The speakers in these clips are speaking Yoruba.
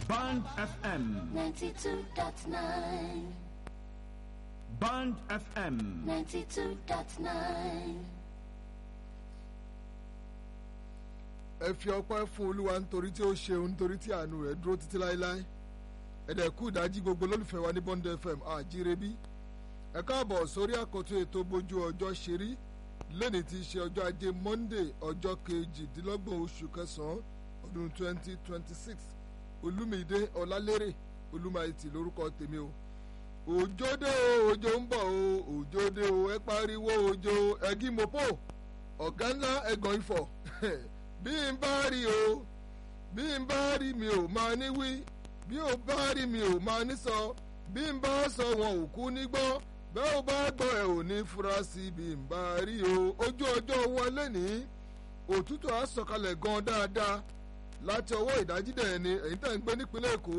Band FM. 92.9. Band FM. 92.9. ẹ fi ọpẹ́ fún olúwa nítorí tí ó ṣeun nítorí tí àánú rẹ̀ dúró títí láéláé ẹ̀dẹ̀ kú ìdájí gbogbo lólùfẹ́ wa ní bond fm àjírebí ẹ káàbọ̀ sórí àkọ́tún ètò bójú ọjọ́ ṣeré lẹ́ni tí í ṣe ọjọ́ ajé monday ọjọ́ kejìdínlọ́gbọ̀n oṣù kẹsàn-án ọdún twenty twenty six olúmídé ọlálérè olúmáìtì lórúkọ tèmi o òjò dé o òjò ń bọ̀ o òjò dé o ẹ pariwo òjò ẹgí mopo ọ̀gá ńlá ẹ̀gàn ifọ̀ bí n bá rí o bí n bá rí mi ò máa ní wí bí ò bá rí mi ò máa ní sọ bí n bá sọ wọn ò kú ní gbọ́ bẹ́ẹ̀ ò bá gbọ́ ẹ ò ní fura sí bí n bá rí o ojú ọjọ́ wọlé ní òtútù á sọ̀kalẹ̀ gan dáadáa láti ọwọ́ ìdájídẹ̀ ni èyí tẹ̀ ń gbé nípínlẹ̀ èkó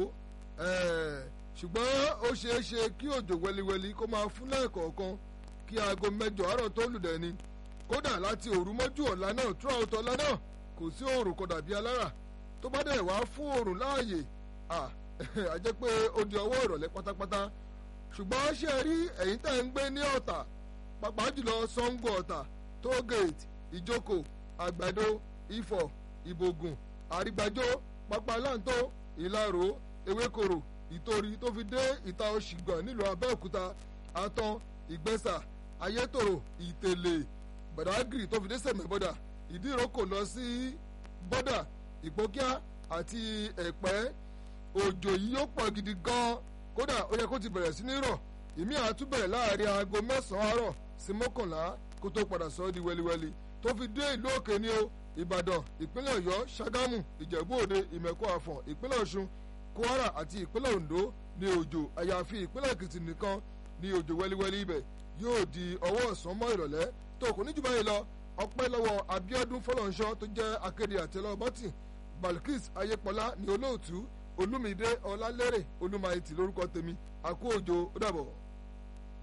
ẹ̀ẹ́ ṣùgbọ́n ó ṣeé ṣe kí òjò wẹliwẹli kó máa fún lẹ́ẹ̀kọ̀ọ̀kan kí aago mẹ́jọ àárọ̀ tó lùdẹ̀ ni kódà láti òru mọ́jú ọ̀la náà throughout ọ̀la náà kò sí òòrùn kò dàbí alára tó bá dẹ̀ wá fún òòrùn láàyè à á jẹ́ pé ó di ọwọ́ ìrọ̀lẹ́ pátápátá ṣùgbọ́n ṣe rí ẹ̀yin tẹ̀ ń gbé ní ọ̀tà pàápàá jùlọ sango ọ̀tà tógèètì ìjókò àgbàdo ifọ̀ ìbògùn àrígbàjò pápálàntó ìlarò ewékòrò ìtorí tó fi dé ìta òṣìgbọ̀n nílùú abẹ́òkúta àtàn ìgbẹ́sà ayétòrò ìtẹ̀lẹ̀ badagry tó fi dé sẹ̀mẹ̀bọ́dà ìdíròkò lọ sí bọ́dà ìpókíà àti ẹ̀pẹ́ òjò yìí yóò pọ̀ gidi gan kódà ó yẹ kó ti bẹ̀rẹ̀ sí ní rọ̀ ìmí àtúbẹ̀rẹ̀ láàrin aago mẹ́sàn-án àárọ̀ sí mọ́kànlá kó tó padà sọ ọ́ di wẹliwẹli tó fi dé ìlú òkè ní o ìbàdàn ìpínlẹ̀ ọ̀yọ́ ṣàgámù ìjẹ̀bú òde ìmẹ̀kọ àfọ̀n ìpínlẹ̀ ọ̀ṣun kwara àti ìpínlẹ̀ ondo ní òjò àyàfi ìpínlẹ̀ èkìtì nìkan ní òjò wẹliwẹli ibẹ̀ yóò di ọwọ́ ọ̀sán mọ́ ìrọ̀lẹ́ tó kò ní jù báyìí lọ ọpẹ́ lọ́wọ́ abiodun fọlọ́nṣọ́ tó jẹ́ akéde àtẹlọ́ bọ́tì balkis ayépọlá ní olóòtú olúmídé ọlálérè olúmayìtì lórúkọ tèmi àkó òjò ó dàbọ̀.